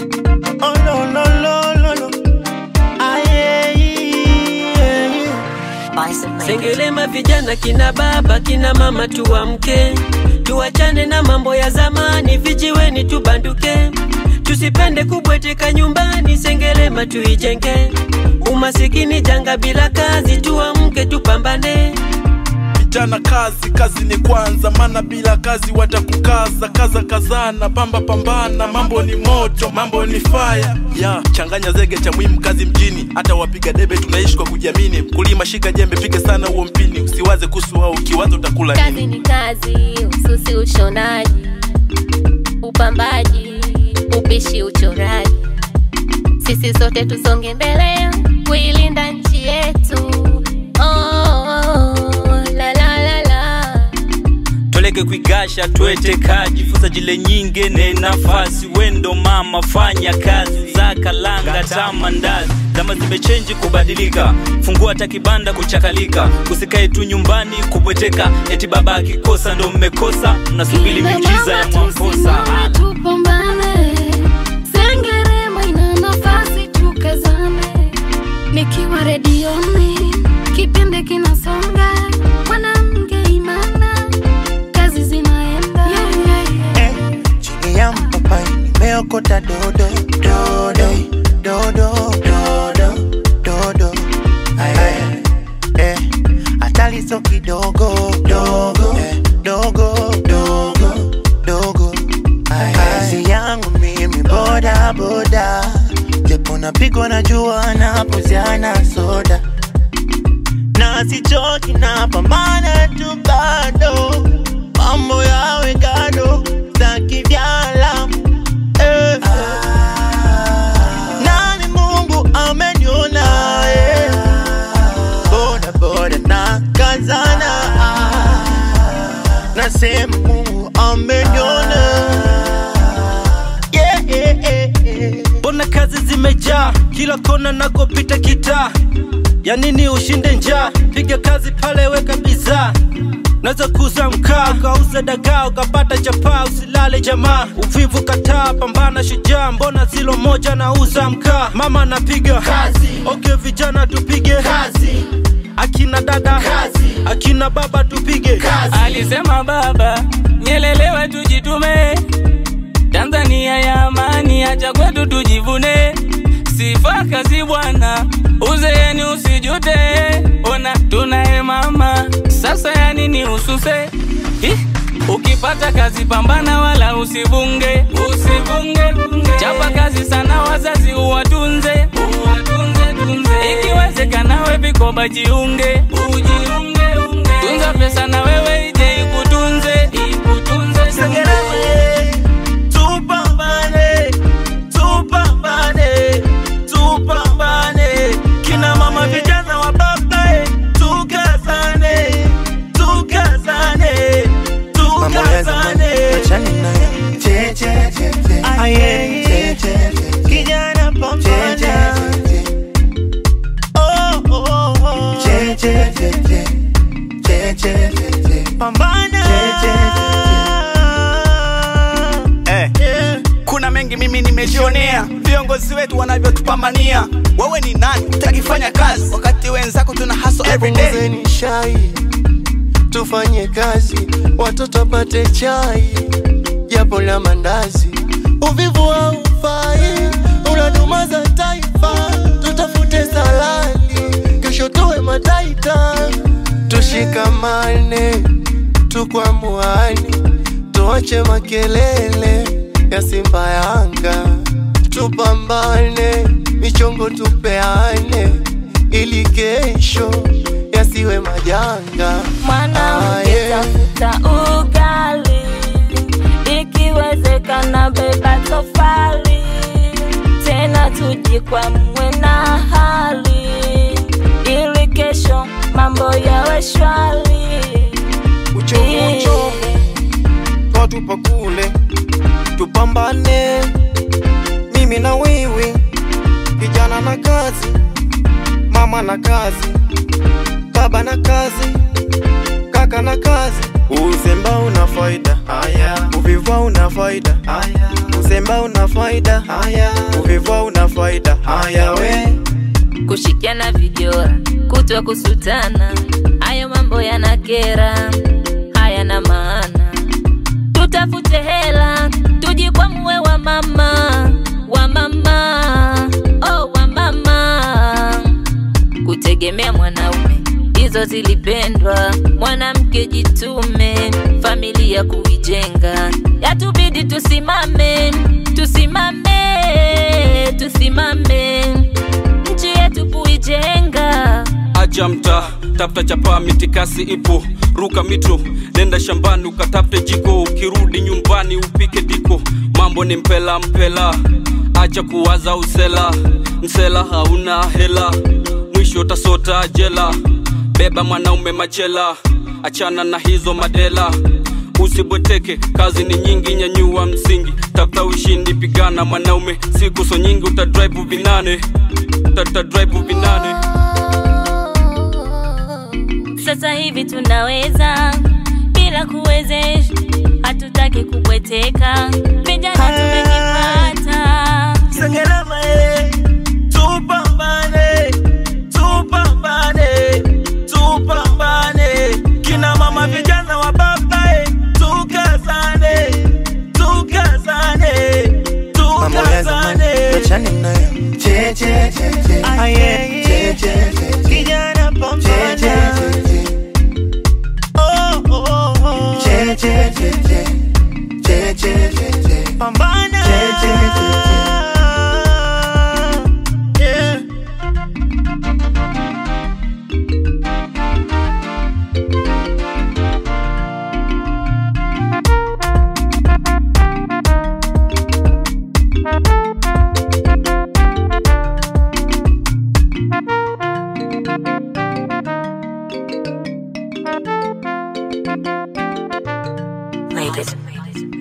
Oh no no no no no. Aye, yeah, yeah. Sengelema vijana kina baba kina mama tuamke, tuachane na mambo ya zamani, vijiweni tubanduke, tusipende kubweteka nyumbani, Sengelema tuijenge. Umasikini janga bila kazi, tuamke tupambane. Vijana kazi, kazi ni kwanza, maana bila kazi watakukaza. Kaza kazana, pamba pambana, mambo ni moto, mambo ni fire. Ya, changanya zege cha muhimu, kazi mjini. Hata wapiga debe tunaishi kwa kujiamini. Mkulima shika jembe, piga sana huo mpini, usiwaze kuhusu wao, ukiwaza utakula Kazi nini. ni kazi, ususi, ushonaji, upambaji, upishi, uchoraji. Sisi sote tusonge mbele kuilinda nchi yetu. Oh, la la la la. toleke kwigasha tweteka jifunza jile nyinge ne nafasi wendo mama fanya kazi za kalanga tamandazi zama zimechenji kubadilika fungua hata kibanda kuchakalika usikae tu nyumbani kubweteka eti baba akikosa ndo mmekosa mnasubiri Kina miujiza ya mama mwamposa tusimame tupambane, Sengerema ina nafasi tukazane. Nikiwa redioni kipindi kinasonga, mwanamke imana, kazi zinaenda Eh, chini ya mpapai nimeokota dodo dodo dodo dodo dodo Ay, ay, eh, hatari so kidogo dogo eh, dogo dogo dogo Ay, kazi yangu mimi boda boda japo napigwa na jua napuziana soda na sichoki na pambana tu bado mambo yawe gado za kivyalamu eh. nani mungu ameniona eh. boda boda na kazana nasema mungu ameniona yeah, yeah, yeah, yeah. mbona kazi zimejaa kila kona nakopita kitaa ya nini ushinde njaa piga kazi pale weka bidhaa naweza kuuza mkaa ukauza dagaa ukapata chapaa usilale jamaa uvivu kataa pambana shujaa mbona zilo moja nauza mkaa mama napiga kazi okay vijana tupige kazi akina dada kazi akina baba tupige kazi alisema baba nyelelewe tujitume tanzania ya amani acha kwetu tujivune sifa kazi bwana uzeeni usijute ona tunaye mama sasa ya nini ususe Hi? ukipata kazi pambana wala usivunge usivunge chapa kazi sana wazazi uwatunze uwatunze tunze ikiwezekana we vikoba jiunge ujiunge unge tunza pesa na wewe ije ikutunze ikutunze tunze. Sengerema, tupambane, tupambane, tupambane. Kina mama vijana wa baba, eh, tukazane, tukazane, tukazane. Aye, kijana pambana. Oh, oh, oh. Pambana. Eh. Yeah. kuna mengi mimi nimejionea viongozi wetu wanavyotupambania wewe ni nani utakifanya kazi wakati wenzako tuna haso everyday Punguzeni shai, tufanye kazi, watoto wapate chai, japo la mandazi. Uvivu haufai, unadumaza taifa. Tutafute salali, kesho tuwe mataita. Tushikamane, tukwamuane, tuache makelele ya Simba Yanga, tupambane, michongo tupeane, ili kesho yasiwe majanga. mwanamke Aye. tafuta ugali, ikiwezekana beba tofali, tena tujikwamwe na hali, ili kesho mambo yawe shwari. Uchovu uchovu, twatupa kule, tupambane, mimi na wewe, kijana na kazi, mama na kazi, baba na kazi, kaka chaka na kazi uzemba una faida uvivu una faida uzemba una faida uvivu una faida haya we kushikiana vijora kutwa kusutana hayo mambo yanakera hayana maana tutafute hela tujikwamue wa mama wa mama oh, wa mama kutegemea mwanaume hizo zilipendwa mwanamke jitume familia kuijenga yatubidi tusimame tusimame tusimame nchi yetu kuijenga acha mtaa tafuta chapaa mitikasi ipo ruka mito nenda shambani ukatafute jiko ukirudi nyumbani upike diko mambo ni mpela mpela acha kuwaza usela msela hauna hela mwisho tasota jela beba mwanaume machela achana na hizo madela usibweteke kazi ni nyingi nyanyua msingi tafuta ushindi pigana mwanaume siku so nyingi utadrive vinane utadrive vinane sasa hivi tunaweza bila kuwezesha hatutaki kubweteka vijana tumejipata Sengerema eh, tupambane, tupambane, tupambane. Kina mama vijana wa baba eh, tukazane, tukazane, mambo ya zamani tukazane. achane nayo che che che che Aye, che che che kijana che pambana. Oh, oh, oh. che che che che che che che che Pambana. Che, che, che, Yeah. Ladies.